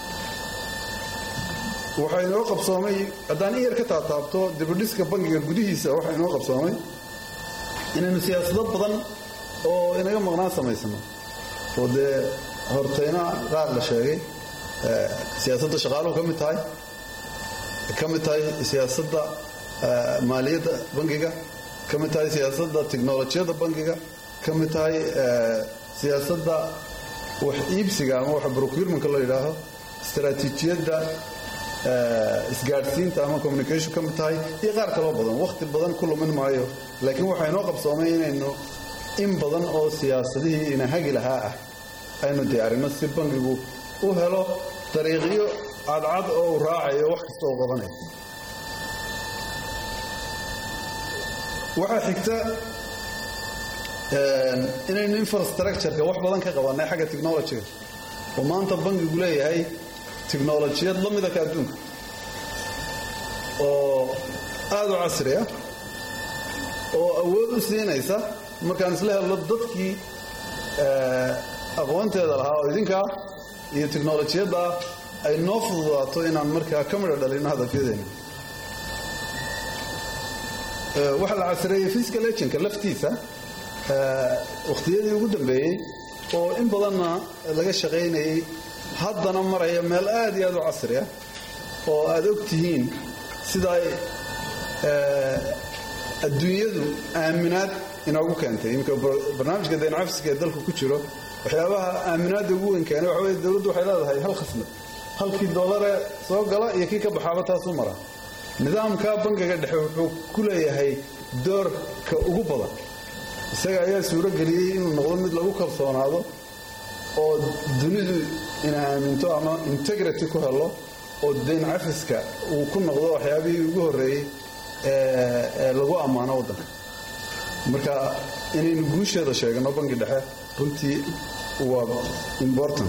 waxaa inoo qabsoomay haddaan in yar ka taataabto dibudhiska bangiga gudihiisa waxaa inoo qabsoomay inaynu siyaasado badan oo inaga maqnaan samaysano oo dee hortayna qaar la sheegay siyaasadda shaqaaluhu ka mid tahay ka mid tahay siyaasadda maaliyadda bangiga ka mid tahay siyaasadda tiknolojiyadda bangiga ka mid tahay siyaasadda wax iibsiga ama wax procurementka loo yidhaaho istaraatiijiyadda isgaadhsiinta ama communication ka mid tahay iyo qaar kaloo badan wakhti badan ku lumin maayo laakiin waxaa inoo qabsoomay inaynu in badan oo siyaasadihii ina hagi lahaa ah aynu diyaarino si bangigu u helo dariiqyo cadcad oo uu raacayo wax kasta uu qabanayo waxaa xigta inaynu infrastructureka wax badan ka qabannay xagga technologyga oo maanta bangigu leeyahay tiknolojiyad la mida ka adduunka oo aada u casri ah oo awood u siinaysa markaan isla helno dadkii aqoonteeda lahaa oo idinkaa iyo tiknolojiyadda ay noo fududaato inaan markaa ka midho dhalino hadafyadeena waxaa la casreeyey physical agentka laftiisa wakhtiyadii ugu dambeeyey oo in badanna laga shaqaynayay haddana maraya meel aad iyo aad u casri ah oo aad og tihiin sida ay adduunyadu aaminaad inoogu keentay iminka barnaamijka dayn cafiska ee dalka ku jiro waxyaabaha aaminaadda ugu weyn keenay waxa weye dowladdu waxay leedahay hal khasnad halkii doolare soo gala iyo kii ka baxaaba taasuu mara nidaamka bangiga dhexe wuxuu ku leeyahay doorka ugu badan isaga ayaa suuro geliyey inuu noqdo mid lagu kalsoonaado oo dunidu ina aaminto ama integrity ku helo oo dayn cafiska uu ku noqdo waxyaabihii ugu horreeyey ee lagu ammaano waddanka marka inaynu guusheeda sheegno bangi dhexe runtii waa important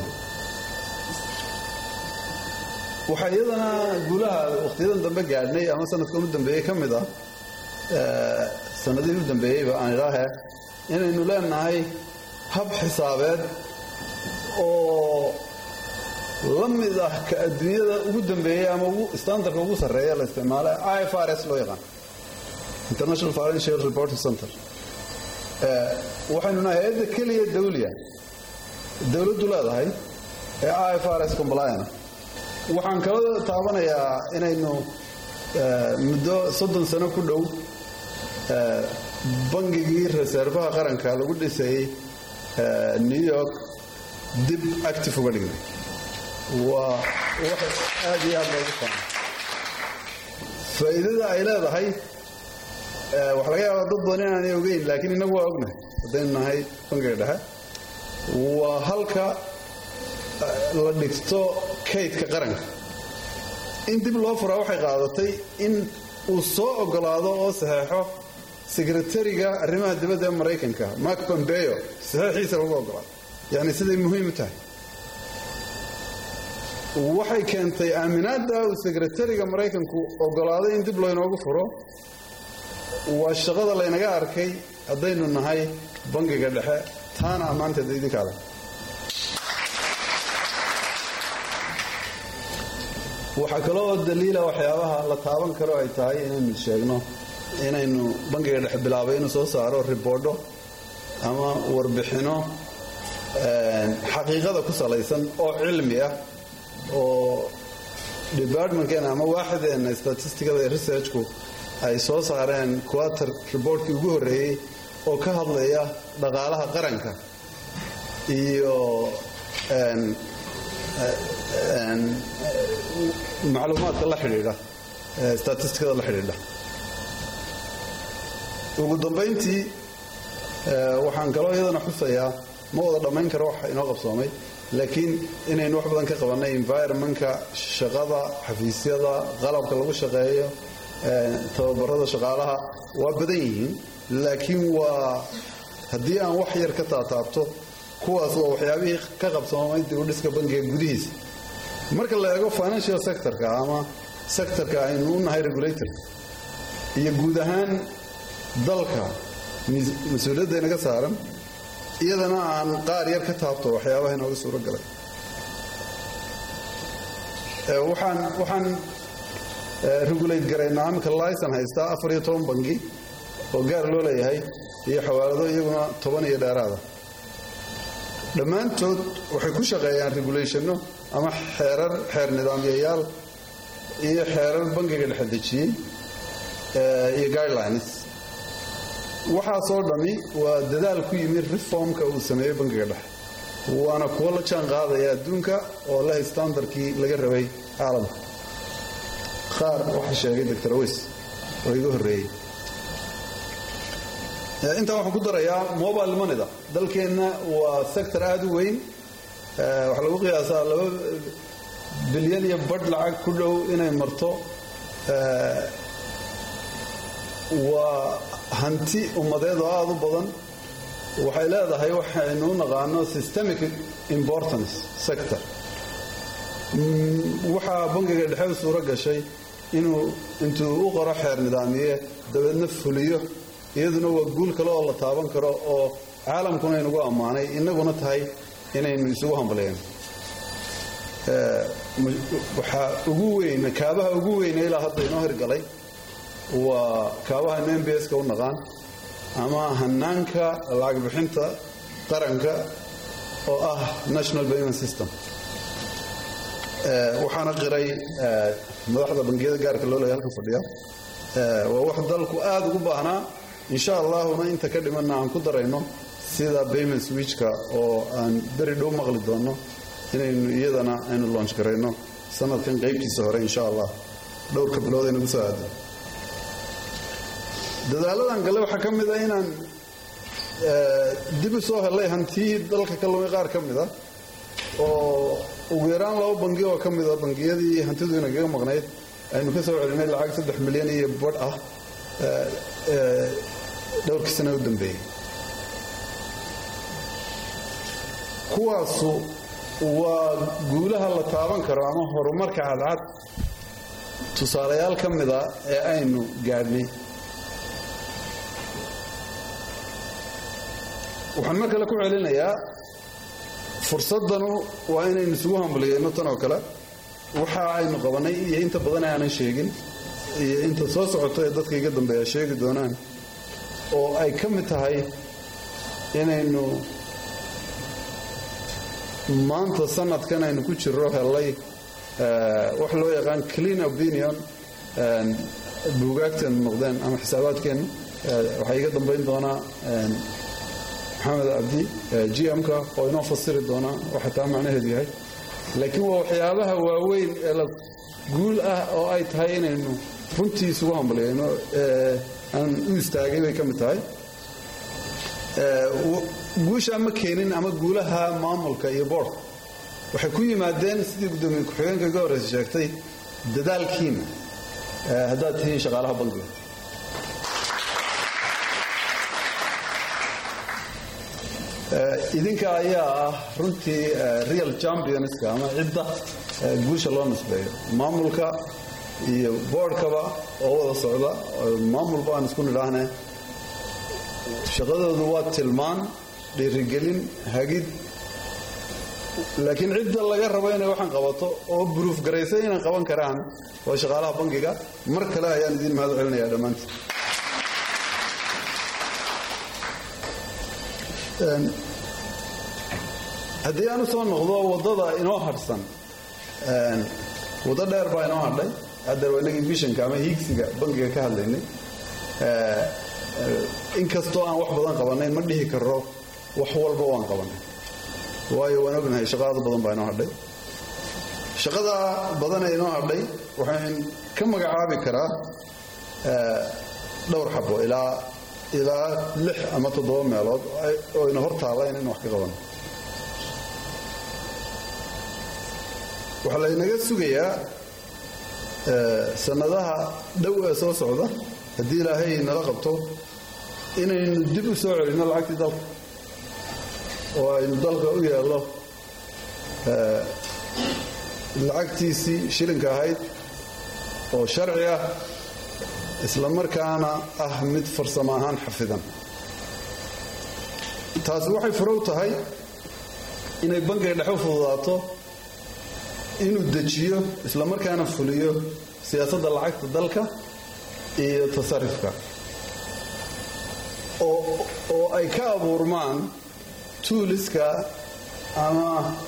waxaa iyadana guulaha wakhtiyadan dambe gaadhnay ama sanadkan u dambeeyey ka mid ah sanadihii u dambeeyeyba aan idhaahe inaynu leenahay hab xisaabeed oo la mid ah ka adduunyada ugu dambeeyey ama standardka ugu sarreeya la isticmaala i f r s loo yaqaan international financial reporting center waxaynu nahay hay-adda keliya dawliya dowladdu leedahay ee i f r s compliana waxaan kala taabanayaa inaynu muddo soddon sano ku dhow bangigii reservaha qaranka lagu dhisayey new york dib active uga dhignay waa wax aad iyo aad loogu faana faa'iidada ay leedahay waxa laga yaabaa dad badan inaanay ogeyn laakiin innagu waa ognahay haddaynu nahay bangiga dhexe waa halka la dhigto kaydka qaranka in dib loo furaa waxay qaadatay in uu soo ogolaado oo saxeexo sekretariga arrimaha dibadda ee maraykanka mark pompeo saxeexiisa lagu ogolaado yacni siday muhiim u tahay waxay keentay aaminaadda uu sekretariga maraykanku ogolaaday in dib laynoogu furo waa shaqada laynaga arkay haddaynu nahay bangiga dhexe taana ammaanteeda idinkaada waxaa kaloo daliila waxyaabaha la taaban karo ay tahay inaynu sheegno inaynu bangiga dhexe bilaabay inuu soo saaro riboodho ama warbixino xaqiiqada ku salaysan oo cilmi ah oo departmentkeena ama waaxideenna statisticada ee researchku ay soo saareen quater reportkii ugu horreeyey oo ka hadlaya dhaqaalaha qaranka iyo macluumaadka la xidhiidha statisticada la xidhiidha ugu dambayntii waxaan kaloo iyadana xusayaa ma wada dhammayn karo wax inoo qabsoomay laakiin inaynu wax badan ka qabannay environmentka shaqada xafiisyada qalabka lagu shaqeeyo tababarada shaqaalaha waa badan yihiin laakiin waa haddii aan wax yar ka taataabto kuwaas waa waxyaabihii ka qabsoomay dibudhiska bangiga gudihiisa marka la eego financial sectorka ama sectorka aynu u nahay regulator iyo guud ahaan dalka mas-uuliyadda inaga saaran iyadana aan qaar yar ka taabto waxyaabaha inooga suuro galay waxaan waxaan regulate garaynaa iminka licen haystaa afar iyo toban bangi oo gaar loo leeyahay iyo xawaalado iyaguna toban iyo dheeraada dhammaantood waxay ku shaqeeyaan regulationno ama xeerar xeer nidaamyayaal iyo xeerar bangiga dhexe dejiyey iyo guidelines waxaasoo dhammi waa dadaal ku yimid reformka uu sameeyey bangiga dhexe waana kuwo la jaan qaadaya adduunka oo leh standardkii laga rabay caalamka qaar waxa sheegay doctor aweys oo iga horreeyey intaa waxaan ku darayaa mobile moneyda dalkeenna waa sector aada u weyn waxaa lagu qiyaasaa laba bilyan iyo badh lacag ku dhow inay marto waa hanti ummadeed oo aada u badan waxay leedahay waxaynu u naqaano systemic importance sector waxaa bangiga dhexe u suuro gashay inuu intuu u qoro xeer nidaamiye dabeedna fuliyo iyaduna waa guul kale oo la taaban karo oo caalamkuna inugu ammaanay inaguna tahay inaynu isugu hambaliyeen waxaa ugu weyn kaabaha ugu weyne ilaa hadda inoo hirgalay waa kaabahaynu m b s-ka u naqaan ama hanaanka lacag bixinta qaranka oo ah national payment system waxaana qiray madaxda bangiyada gaarka loo leeya halkan fadhiya waa wax dalku aada ugu baahnaa insha allahuna inta ka dhimanna aan ku darayno sida payment switchka oo aan beri dhow maqli doonno inaynu iyadana aynu loonch garayno sanadkan qaybtiisa hore insha allah dhowrka bilood aynagu soo aado dadaaladan gale waxaa ka mid a inaan dib u soo hellay hantii dalka ka lumay qaar ka mid a oo ugu yaraan laba bangi oo ka mid a bangiyadii hantidu inagaga maqnayd aynu ka soo celinay lacag saddex milyan iyo badh ah dhowrkii sana u dambeeyey kuwaasu waa guulaha la taaban karo ama horumarka cadcad tusaalayaal ka mida ee aynu gaadhnay waxaan mar kale ku celinayaa fursadanu waa inaynu isugu hambaliyeyno tan oo kale waxa aynu qabanay iyo inta badan aanan sheegin iyo inta soo socoto ee dadka iga dambeeya sheegi doonaan oo ay ka mid tahay inaynu maanta sanadkan aynu ku jiro hellay wax loo yaqaan clean opinion buugaagteenu noqdeen ama xisaabaadkeennu waxaa iga dambayn doonaa maxamed cabdi gm-ka oo inoo fasiri doonaa waxa taa macnaheedu yahay laakiin waa waxyaabaha waaweyn ee la guul ah oo ay tahay inaynu runtii isugu hambaliyayno aan u istaagay bay ka mid tahay guusha ma keenin ama guulaha maamulka iyo boordka waxay ku yimaadeen sidii guddoomiye ku-xigeenka iga horreysa sheegtay dadaalkiina haddaad tihiin shaqaalaha bangiga idinka ayaa ah runtii real championska ama cidda guusha loo nisbeeyo maamulka iyo boordkaba oo wada socda maamulba aan isku nidhaahne shaqadoodu waa tilmaan dhiirigelin hagid laakiin cidda laga rabo inay waxaan qabato oo buruuf garaysay inay qaban karaan waa shaqaalaha bangiga mar kale ayaan idiin mahad celinaya dhammaantiin haddii aan u soo noqdo waddada inoo hadhsan waddo dheer baa inoo hadhay hadda waa inagii vishanka ama hiigsiga bangiga ka hadlaynay inkastoo aan wax badan qabanayn ma dhihi karo wax walba waan qabanay waayo waan ognahay shaqaada badan baa inoo hadhay shaqada badanee inoo hadhay waxaan ka magacaabi karaa dhowr xabo ilaa ilaa lix ama toddoba meelood oo ina hor taalla inaynu wax ka qabano waxaa laynaga sugayaa sannadaha dhow ee soo socda haddii ilaahay nala qabto inaynu dib u soo celinno lacagtii dalka oo aynu dalka u yeelno lacagtiisii shilinka ahayd oo sharci ah isla markaana ah mid farsamo ahaan xafidan taasi waxay furow tahay inay bangiga dhexe u fududaato inuu dejiyo isla markaana fuliyo siyaasadda lacagta dalka iyo tasarifka oo ay ka abuurmaan tuuliska ama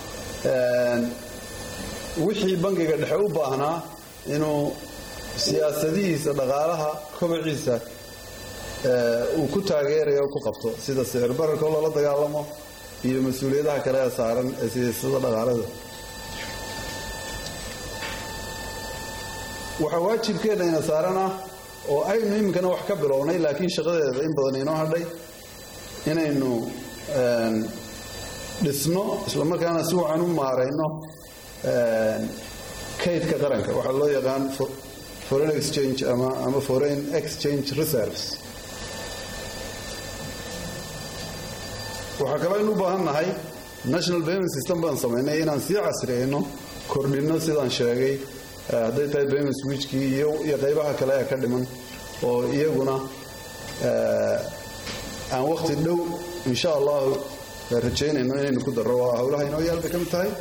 wixii bangiga dhexe u baahnaa inuu siyaasadihiisa dhaqaalaha kobaciisa uu ku taageerayo o ku qabto sida sicir bararka oo lala dagaalamo iyo mas-uuliyadaha kale ee saaran ee siyaasada dhaqaalada waxaa waajibkeenna ina saaran ah oo aynu iminkana wax ka bilownay laakiin shaqadeeda in badan inoo hadhay inaynu dhisno islamarkaana si wacan u maarayno kaydka qaranka waxaa loo yaqaan foreign exchange ama ama foreign exchange reserves waxaa kale aynu u baahan nahay national payment system baan samaynay inaan sii casriyeyno kordhinno sidaan sheegay hadday tahay payment switchkii iyo qaybaha kale ee ka dhiman oo iyaguna aan wakhti dhow insha allahu rajaynayno inaynu ku darro waa howlaha inoo yaal bay ka mid tahay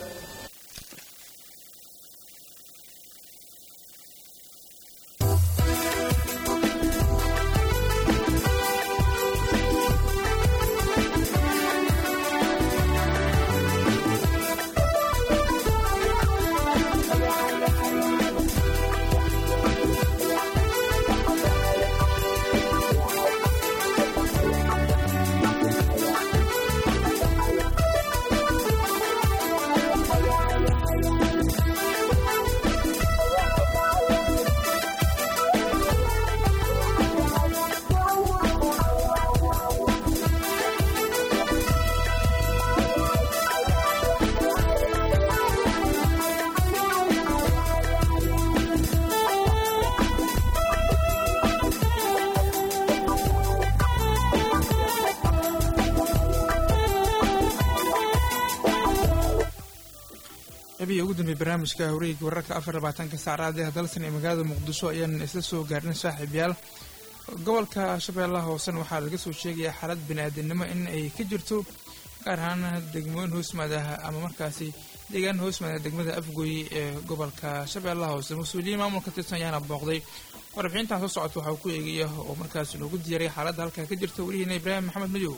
qabiya ugu dambeey barnaamijka hawreeyga wararka afar labaatanka saacraad ee dalsan ee magaalada muqdisho ayaan isla soo gaarnay saaxiibyaal gobolka shabeellaha hoosen waxaa laga soo sheegayaa xaalad bini-aadamnimo in ay ka jirto gaar ahaan degmooyin hoosmaadaha ama markaasi deegaan hoosmaada degmada afgooye ee gobolka shabeellaha hoose mas-uuliyiin maamulka tirsan ayaana booqday warbixintan soo socota waxaa ku eegaya oo markaasi noogu diyaaray xaaladda halkaa ka jirta welihiina ibraahim maxamed madow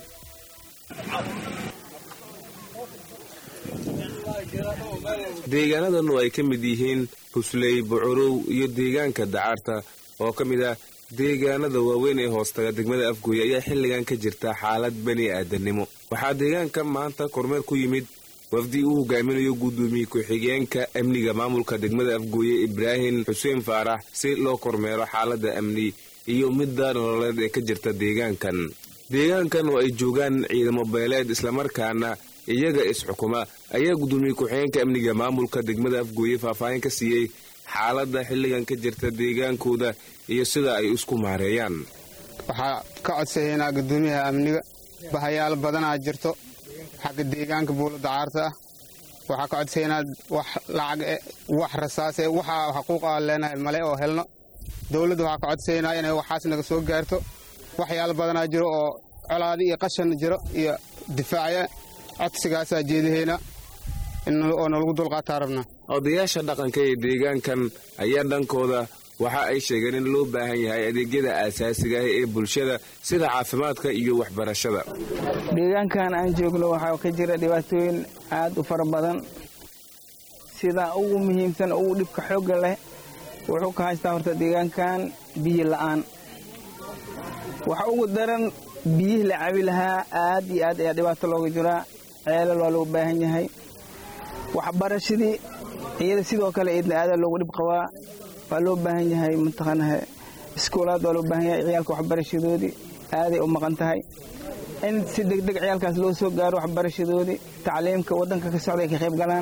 deegaanadan oo ay ka mid yihiin husley bucurow iyo deegaanka dacaarta oo ka mid ah deegaanada waaweyn ee hoostaga degmada afgooye ayaa xilligan ka jirta xaalad bani aadannimo waxaa deegaanka maanta kormeer ku yimid wafdi uu hogaaminayo guddoomiye ku-xigeenka amniga maamulka degmada afgooye ibraahim xuseen faarax si loo kormeero xaaladda amni iyo midda nololeed ee ka jirta deegaankan deegaankan oo ay joogaan ciidamo beeleed islamarkaana iyaga is-xukuma ayaa guddoomiye ku-xigeenka amniga maamulka degmada afgooye faahfaahin ka siiyey xaaladda xilligan ka jirta deegaankooda iyo sida ay isku maareeyaan waxaa ka codsahaynaa guddoomiyaha amniga bahayaal badanaa jirto xagga deegaanka buulo dacaarta ah waxaa ka codsahaynaa wax lacag wax rasaase waxaa xaquuqa leenahay male oo helno dowladda waxaa ka codsahaynaa inay waxaas naga soo gaarto waxyaal badanaa jiro oo colaadi iyo qashan jiro iyo difaacya codsigaasaa jeedahayna oo nalagu dulqaataa rabnaa odayaasha dhaqanka ee deegaankan ayaa dhankooda waxa ay sheegeen in loo baahan yahay adeegyada aasaasiga ah ee bulshada sida caafimaadka iyo waxbarashada deegaankan aan joogno waxaa ka jira dhibaatooyin aad u fara badan sida ugu muhiimsan ugu dhibka xoogga leh wuxuu ka haystaa horta deegaankan biyo la'aan waxa ugu daran biyihii la cabi lahaa aad iyo aad ayaa dhibaato looga jiraa ceelal waa loo baahan yahay waxbarashadii iyada sidoo kale idna aadaa loogu dhib qabaa waa loo baahan yahay mataqaanaha iskuulaad waa loo baahan yahay ciyaalka waxbarashadoodii aaday u maqan tahay in si degdeg ciyaalkaas loo soo gaaro waxbarashadoodii tacliimka waddanka ka socda ay ka qayb galaan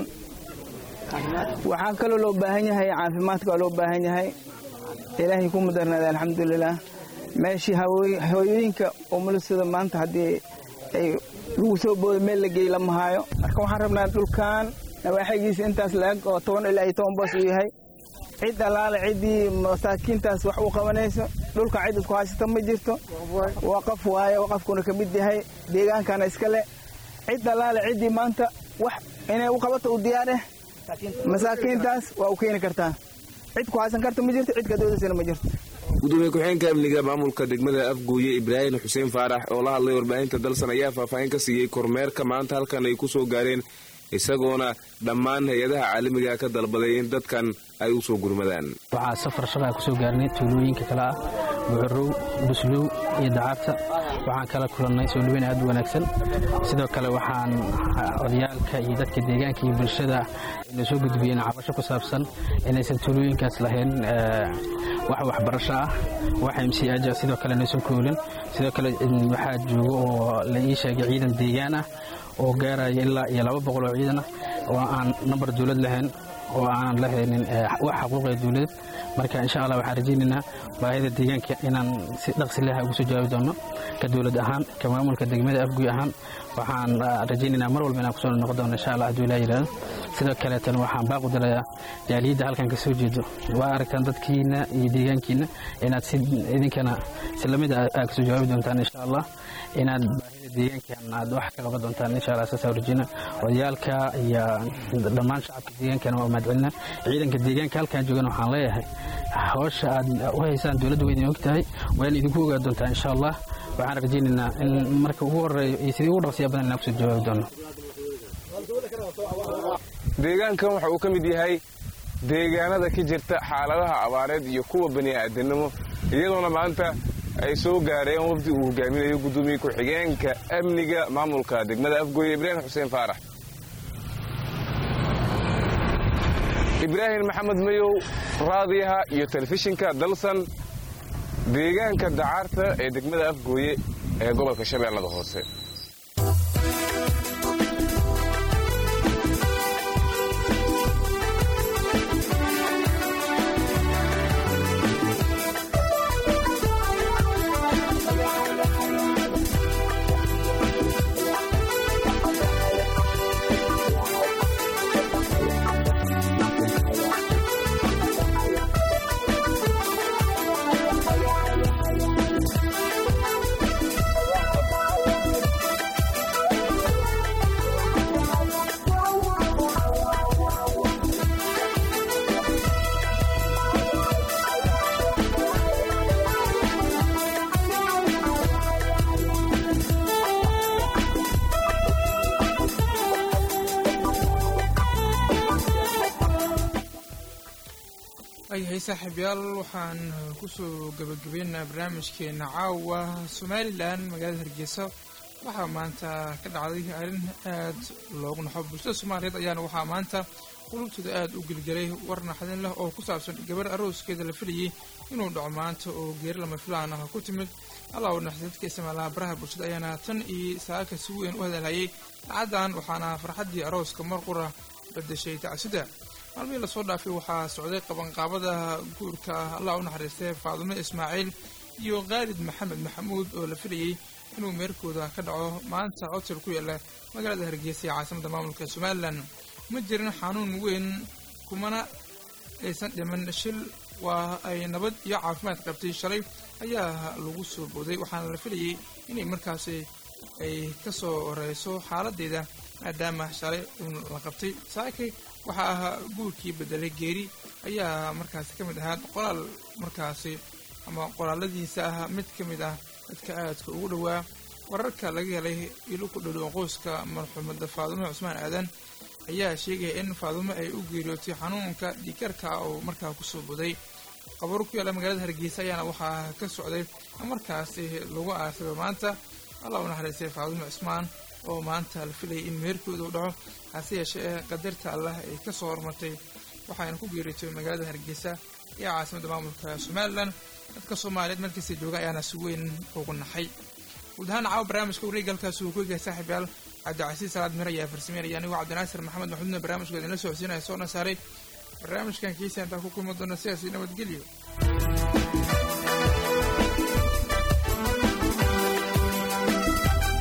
waxaa kaloo loo baahan yahay caafimaadka waa loo baahan yahay ilaahay ku mudarnaada alxamdulilaah meeshii hooyooyinka umulisada maanta haddii ay lagu soo boodo meel la geey lama haayo marka waxaan rabnaa dhulkan nawaaxigiisa intaas la-eg oo toban ilaa iyo toban boos uu yahay cid allaale ciddii masaakiintaas wax u qabanayso dhulkan cid isku haysata ma jirto waqaf waaye waqafkuna ka mid yahay deegaankana iska leh cid allaale ciddii maanta wax inay u qabato u diyaareh masaakiintaas waa u keeni kartaa cid ku haysan karta ma jirto cid ka doodaysana ma jirto gudoomiye ku-xigeenka amniga maamulka degmada afgooye ibraahim xuseen faarax oo la hadlay warbaahinta dalsan ayaa faahfaahin ka siiyey kormeerka maanta halkan ay ku soo gaareen isagoona dhammaan hay-adaha caalamiga ka dalbaday in dadkan ay u soo gurmadaan waxaa safar shaqaa ku soo gaarnay tuulooyinka kale ah bucurow buslow iyo dacaabta waxaan kala kulannay soo dhaweyn aad u wanaagsan sidoo kale waxaan odayaalka iyo dadka deegaanka iyo bulshada na soo gudbiyeen cabasho ku saabsan inaysan tuulooyinkaas lahayn wax waxbarasho ah wax mcaj sidoo kale naysan koolin sidoo kale waxaa joogo oo la ii sheegay ciidan deegaan ah oo gaaraya ilaa iyo laba boqol oo ciidan ah oo aan nambar dowlad lahayn oo aanan la haynin wax xaquuqee dowladeed marka insha allah waxaan rajaynaynaa baahida deegaanka inaan si dhaqsi leh ugu soo jawaabi doono ka dowlad ahaan ka maamulka degmada afguy ahaan waxaan rajaynaynaa mar walba inaan kusoo noqon doono insha allah hadduu ilaa yidhahdo sidoo kaleetana waxaan baaqu dirayaa jaaliyadda halkan ka soo jeedo waa aragtaan dadkiina iyo deegaankiina inaad si idinkana si lamid a aad kasoo jawaabi doontaan insha allah inaad baahida deegaankan aad wax ka qaban doontaan insha allah saas rajayna odayaalka iyo dhammaan shacabka deegaankana waa mahadcelina ciidanka deegaanka halkan joogan waxaan leeyahay hawsha aad u haysaan dowladda waa idin og tahay waa in idinku ogaa doontaa insha allah waxaan rajaynaynaa in marka ugu horeeyo iyo sidii ugu dhaqsiya badan inaan kusoo jawaabi doono deegaankan waxa uu ka mid yahay deegaanada ka jirta xaaladaha abaareed iyo kuwa bani'aadanimo iyadoona maanta ay soo gaareen wafdi uu hogaaminayo guddoomiye ku-xigeenka amniga maamulka degmada afgooye ibraahim xuseen faarax ibraahim maxamed mayow raadiyaha iyo telefishinka dalsan deegaanka dacaarta ee degmada afgooye ee gobolka shabeellada hoose ayahay saaxiibyaal waxaan kusoo gabagabaynaynaa barnaamijkeena caawa somalilan magaalada hargeysa waxaa maanta ka dhacday arrin aad loogu naxo bulshada soomaaliyeed ayaana waxaa maanta qulubtooda aad u gelgelay war naxdin leh oo ku saabsan gabar arooskeeda la filayay inuu dhaco maanta oo geeri lama filaan ah ku timid allah u naxday dadka isticmaalaha baraha bulshada ayaana tan iyo saaka si weyn u hadalhayay dhacaddan waxaana farxaddii arooska mar qura bedeshay tacsida maalmihii lasoo dhaafay waxaa socday qabanqaabada guurka ah allah u naxariistay faadumo ismaaciil iyo khaalid maxamed maxamuud oo la filayey inuu meerkooda ka dhaco maanta hotel ku yaala magaalada hargeysa ee caasimada maamulka somalilan ma jirin xanuun weyn kumana aysan dhiman shil waa ay nabad iyo caafimaad qabtay shalay ayaa lagu soo booday waxaana la filayey inay markaasi ay ka soo horeyso xaaladeeda maadaama shalay la qabtay saakay waxaa ahaa guurkii bedelay geeri ayaa markaasi ka mid ahaa qoraal markaasi ama qoraaladiisa ah mid ka mid ah dadka aadka ugu dhowaa wararka laga helay ilo ku dhowdhow qoyska marxuumada faadumo cusmaan aadan ayaa sheegaya in faadumo ay u geeriyootay xanuunka dhiikarka oo markaa kusoo boday qabaro ku yaalla magaalada hargeysa ayaana waxaa ka socday markaasi lagu aasaba maanta allah u naxariistay faadumo cusmaan oo maanta la filayay in meherkooda u dhaco hase yeeshee qadarta allah ay ka soo hormartay waxayna ku geeritay magaalada hargeysa iyo caasimadda maamulka somalilan dadka soomaaliyeed markasta jooga ayaana si weyn ugu naxay guud ahaan caawa barnaamijka wareega halkaas uu ku egaya saaxiibyaal cabdicasiis salaad mir ayaa farsameynaya anigoo cabdinaasir maxamed maxmuudna barnaamijka idinla socodsiinaya soona saaray barnaamijkan kiisa intaa ku kulmi doona sidaasi nabadgelyo